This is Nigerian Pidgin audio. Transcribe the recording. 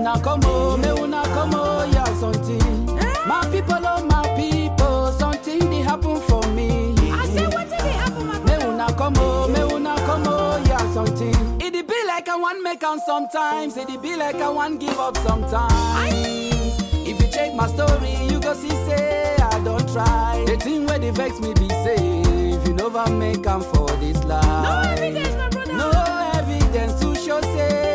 una come oh, may una come oh, yeah, something. My people, oh my people, something they happen for me. I say wetin dey happen my May brother. una come oh, may una come oh, yeah, something. It be like I want make am sometimes, it be like I want give up sometimes. If you check my story, you go see say I don't try. The thing where they vex me be say, if you never make am for this life. No evidence, my brother. No evidence to show say